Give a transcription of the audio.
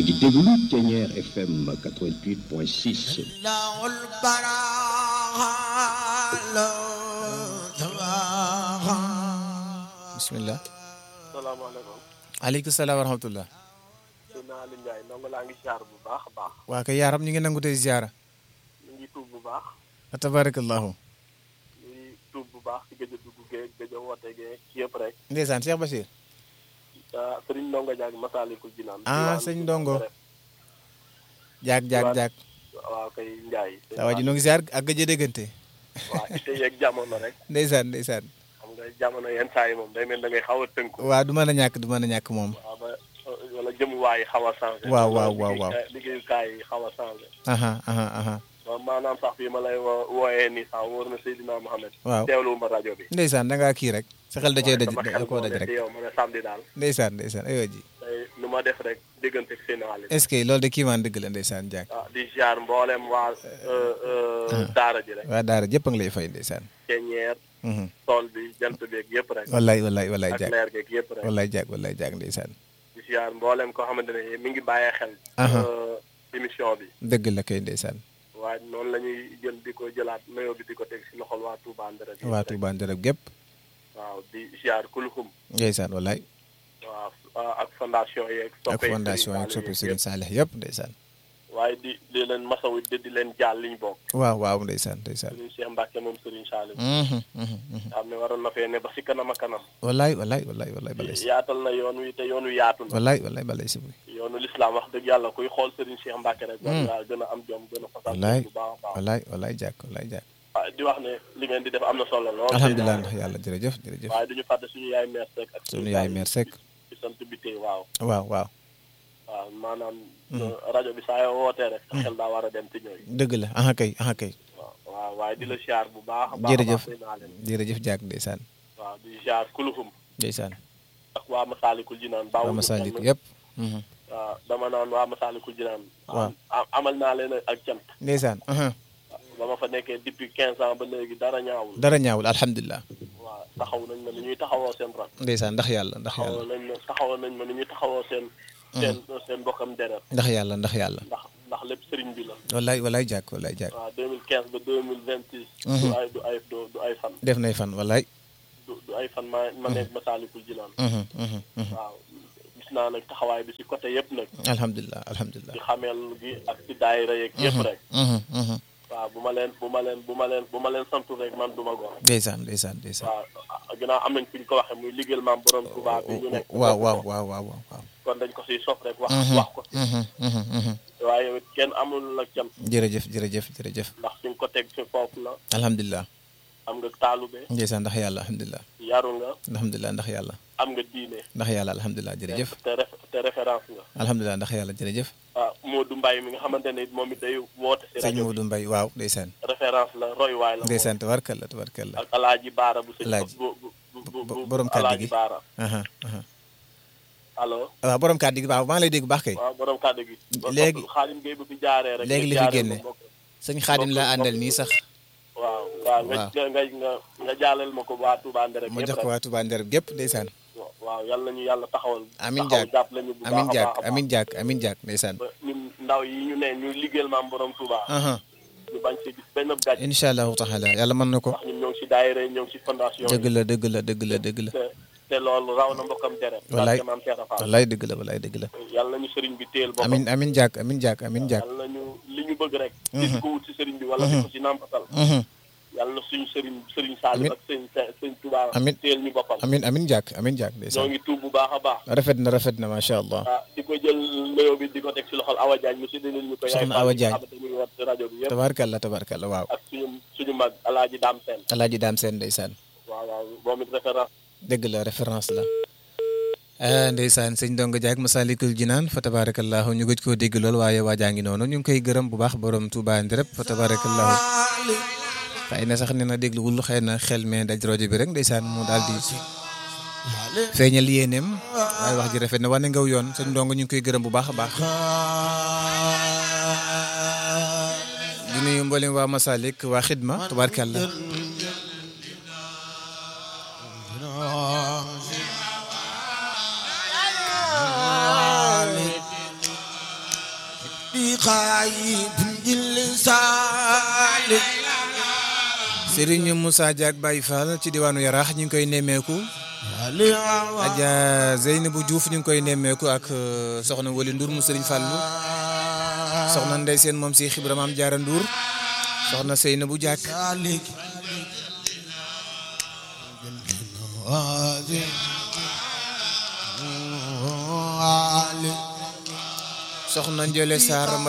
ngi déglu Ténière FM 88.6 bismillah salaamaaleykum. aleykum salaam wa rahmatullah sëñ Aliou Ndiaye ndongo laa ngi ziar bu baax a baax. waa kay yaaram ñu ngi nangu tey ziara ñu ngi tuub bu baax. wa tabarakallahu ñu ngi tuub bu baax ci gëj a dugg geeg gëj a woote geeg ci yëpp rek. ndeysaan Cheikh Bachir ah Serigne Ndongo Diagne Masaalikul Jinaan. ah sëñ Ndongo jaag jaag jaag waaw kay Ndiaye. saa waa ji noo ngi ziar ak gëj a déggante waaw ite yeeg jamono rek. ndeysaan ndeysaan xam nga jamono yenn saa yi moom day mel da ngay xaw a tënku. waa du mën a ñàkk du mën a ñàkk moom waaw ba wala jëmuwaay yi xaw a changé. waaw waaw waaw waaw liggéeyukaay yi xaw a changé. aha aha aha waaw maanaam sax fii ma lay wo- wooyee nii sax wóor na Seydina Mohamed. waaw teewlu ma rajo bi. ndeysaan da ngaa kii rek sa xel da cee daj sama da xel koo moo daj ne rek ci yow ma ne samedi daal. ndeysaan ndeysaan aywa ji tey nu ma def rek diggante ak seen wàll. est-ce que loolu de kii maan dëgg la ndeysaan jaag ah di ziar mboolem waa daara ji rek. waa daara jëpp a ngi lay fay ndeysaan ceeñeer mhm tool bi jant beeg yëpp rek. wallaay wallaay wallaay ak jaag leer geeg yëpp rek. wallaay jaag wallaay jaag ndeysaan di ziar mboolem koo xamante ne mi ngi bàyyee xel. Aha. euh, émission bi. dëgg la kay ndeysaan waaye noonu la ñuy jël di ko jëlaat nuyoo bi di ko teg si loxol waa Touba Ndera. bi waa rek. Touba Ndereb gépp waaw di ziar kulxum. ndeysaan wallaay waaw ah, ak fondation yeeg. ak soppe fondation Serigne ak soppi Saliou Serigne Salih yëpp ndeysaan yëpp. waaye di di leen masawu di di leen jaal liñ bokk. waaw waaw ndeysaan ndeysaan Serigne Cheikh Mbacke moom Serigne Saliou. mhm mhm mhm xam ne waroon na fee ne ba si kanam a kanam. wallaay wallaay wallaay wallaay balay si yaatal na yoon wi te yoon wi yaatu na. wallaay wallaay balay si buy yoonu lislaam wax dëgg yàlla kuy xool Serigne Cheikh Mbacke rek. war ngaa gën a am jom gën a fasal wallaay bu baax a baax. wallaay wallaay jàkk wallaay jàkk waaw di wax ne li ngeen di def am na solo lool. alhamdulilah ndax yàlla jërëjëf jërëjëf waaye duñu fàtte suñu yaay meer Seck ak sunu yaay mère Seck ci sant bi tey waaw. waaw waaw waaw maanaam. rajo bi saa yoo wootee rek. sa xel daa war a dem ci ñooy. dëgg la aha kay aha kay waaw waaw waaye di la siyaar bu baax a baax. jërëjëf a baax naa leen. jërëjëf jàkk ndeysaan waaw di siyaar kuluxum ndeysaan ak waa Masaalikul Jinaan. baawu waa ñu Masalik kenn. yëpp mhm waaw dama naan waa Masaalikul Jinaan. Waaw. am- amal naa leen ak cant. ndeysaan aha ba ma fa nekkee depuis 15 ans ba léegi dara ñaawul. dara ñaawul alhamdulilah waaw taxaw nañ ma ni ñuy taxawoo seen rak. ndeysaan ndax yàlla ndax taxawoo yàlla nañ ma taxawoo nañ ma ni ñuy taxawoo seen. seen seen mbokkam deret. ndax yàlla ndax yàlla ndax ndax lépp sëriñ bi la. wallaay wallaay jàkk wallaay jàkk waaw 2015 ba 2026. du ay du ay du du ay fan. def nay fan wallaay du du ay fan ma ma nekk Masaalikul Jinaan. mhm mhm mhm waaw gis naa nag taxawaay bi ci côté yëpp nag. alhamdulilah alhamdulilah ci xameel gi ak ci daayira yeeg yëpp rek. mhm mhm waaw bu ma leen bu ma leen bu ma leen bu ma leen santu rek man du ma góor. ndeysaan ndeysaan ndeysaan waaw ginnaaw am nañ fi ñu ko waxee muy liggéeyal maam borom Touba bi ñu nekk. waaw waaw waaw waaw waaw kon dañ ko siy sof rek wax wax ko si. mhm mhm mhm waaye yow it kenn amul nag cam jërëjëf jërëjëf jërëjëf ndax fi nga ko teg fi foofu la alhamdulilah am nga taalube ndeysaan ndax yàlla alhamdulilah yaru nga alhamdulilah ndax yàlla am nga diine. ndax yàlla alhamdulilah jërëjëf te ref te référence nga. alhamdulilah ndax yàlla jërëjëf ah Modou Mbaye mi nga xamante ne moom it day woote si sëñ rajo bi Modou Mbaye waaw ndeysaan référence la roy waay la moom. ndeysaan tabarkalla tabarkalla ak alaaji baara bu sëñ Alaaji. bu bu bu bu borom kàddu alaaji gi. baara aha aha allo waaw borom kàddu gi waaw maa ngi lay dégg bu baax kay waaw borom kàddu gi Léegi- xaalim Gueye bu fi jaaree rek léegi li nga fi jaaree génne. ko mbokk. sëñ Xaadim la àndal nii sax waaw waaw nga Waaw. nga nga nga jaaleel ma ko waa Touba Ndere ma jox ko waa Touba Ndereb gépp ndeysaan waaw yàlla nañu yàlla taxawal amin taxaw jaak jàpp lañu bu amin baax a jaak baax a amin jaak amin jaak ndeysaan ba ñun ndaw yi ñu ne ñu liggéeyal maam borom Touba aha ñu bañ si gis benn gàcc incha allahu taala yàlla mën na ko ndax ñun ñoo ngi si daayira yi ñoo ngi si fondation dëgg yi la dëgg la dëgg la dëgg la te te loolu raw na mbokkam deret Wallaay. barke maam Cheikh Fall wallaay dëgg la wallaay dëgg la yàlla nañu sëriñ bi téel boppam amin amin jaak amin jaak amin jaak yàlla nañu li ñu bëgg rek di ko wut si sëriñ bi wala di ko si nàmpatal mhm yàlla na suñu sëriñ sëriñ Saliou ak sëñ sëñ Touba Amin. téel ñu boppam amin amin jaak amin jaak ñoo ndeysaan ngi tuub bu baax a baax rafet na rafet na macha allah ah di ko jël nuyoo bi di ko teg si loxol Awa Diagne mu si dalil ñu ko yaay Soxna Awa Fall Diagne. xamante muy wat si rajo bi yëpp tabarkalla tabarkalla waaw ak suñu suñu mag alaaji daam seen alaaji daam seen ndeysaan waaw waaw moom it référence dëgg la référence la ah ndeysaan sëñ Ndongo Diak Masalikul Jinaan fa tabarakallahu ñu gëj koo dégg lool waaye waajaa ngi noonu ñu ngi koy gërëm bu baax borom Touba Ndereb fa tabarakallahu xëy na sax nee na dégluwul xëy na xel mais daj rajo bi rek ndeysaan mu daal di feeñal yéeneem waaye wax ji rafet na wane ngaw yoon sëñ Ndongo ñu ngi koy gërëm bu baax a baax di nuyu mboolem waa Masalik waa Xidma tabarkalla خايب باللسان Serigne Moussa Diak Baye Fall ci diwaanu Yaraax ñu ngi koy nemmeeku Adja Zeynabou Diouf ñu ngi koy nemmeeku ak euh, soxna Wali Ndour mu Serigne Fallou soxna Ndey Seen moom si Xibra Maam Jaara Ndour soxna Seynabou Diak ذلك هذه soxna Ndiolé Sarr